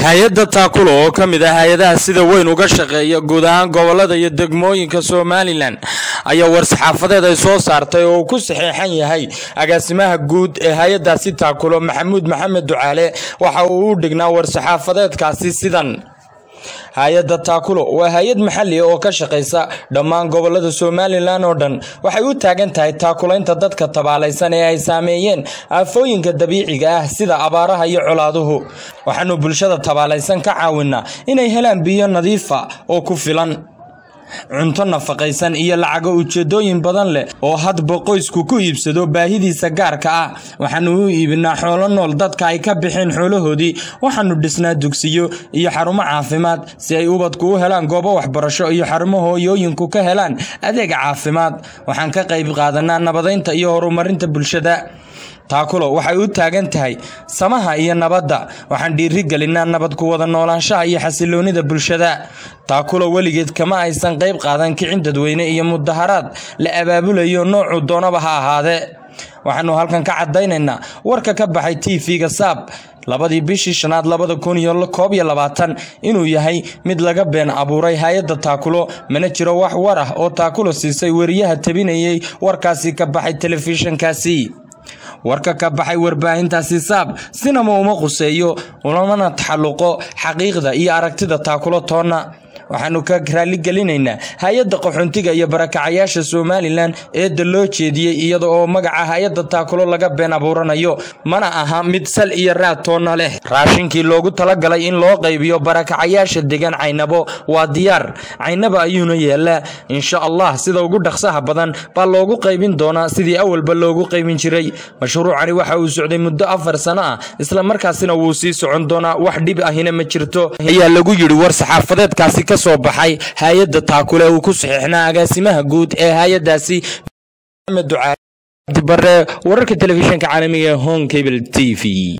hay-adda taakulo oo ka mid ah hay-adaha sida weyn uga shaqeeya guud ahaan gobolada iyo degmooyinka somalilan ayaa war-saxaafadeed ay soo saartay oo uu ku saxeexan yahay agaasimaha guud ee hay-addaasi taakulo maxamuud maxamed ducaale waxa uu u dhignaa war-saxaafadeedkaasi sidan hay-adda taakulo waa hay-ad maxali oo ka shaqaysa dhammaan gobolada somalilan oo dhan waxay u taagan tahay taakulaynta dadka tabaalaysan ee ay saameeyeen aafooyinka dabiiciga ah sida abaaraha iyo colaaduhu waxaanu bulshada tabaalaysan ka caawinaa inay helaan biyo nadiifa oo ku filan cunto nafaqaysan iyo lacago ujeedooyin badan leh oo hadba qoysku ku iibsado baahidiisa gaarka ah waxaanu u iibinaa xoolo nool dadka ay ka bixeen xoolahoodii waxaanu dhisnaa dugsiyo iyo xarumo caafimaad si ay ubadku u helaan goobo waxbarasho iyo xarumo hooyooyinku ka helaan adeeg caafimaad waxaan ka qayb qaadanaa nabadaynta iyo horumarinta bulshada taakulo waxay u taagan tahay samaha iyo nabadda waxaan dhiiri gelinaa nabad ku wada noolaanshaha iyo xasiloonida bulshada taakulo weligeed kama aysan qayb qaadan kicin dadweyne iyo mudaharaad la abaabulayo noocu doonaba ha ahaadee waxaanu halkan ka cadaynaynaa warka ka baxay t v-ga saab labadii bishii shanaad labada kun iyo koob iyo labaatan inuu yahay mid laga been abuuray hay-adda taakulo mana jiro wax war ah oo taakulo siisay weriyaha tabinayay warkaasi ka baxay telefishinkaasi warka ka baxay warbaahintaasi saab sinama uma quseeyo ulamana taxalluqo xaqiiqda iyo aragtida taakulo toonna waxaanu ka raaligelinaynaa hay-adda qaxoontiga iyo barakacayaasha somalilan eedda loo jeediyey iyada oo magaca hay-adda taakulo laga been abuuranayo mana aha mid sal iyo raad toonna leh raashinkii loogu talagalay in loo qaybiyo barakacayaasha degan caynabo waa diyaar caynaba ayuuna yeelaa insha allah sida ugu dhaqsaha badan baa loogu qaybin doonaa sidii awalba loogu qaybin jiray mashruucani waxa uu socday muddo afar sano ah isla markaasina wuu sii socon doonaa wax dhib ahina ma jirto ayaa lagu yidhi war saxaafadeedkaasi ka soo baxay hay-adda taakule uu ku saxiixnaa agaasimaha guud ee hay-addaasi maxamed ducaale bare wararka telefishinka caalamiga ee home cable t v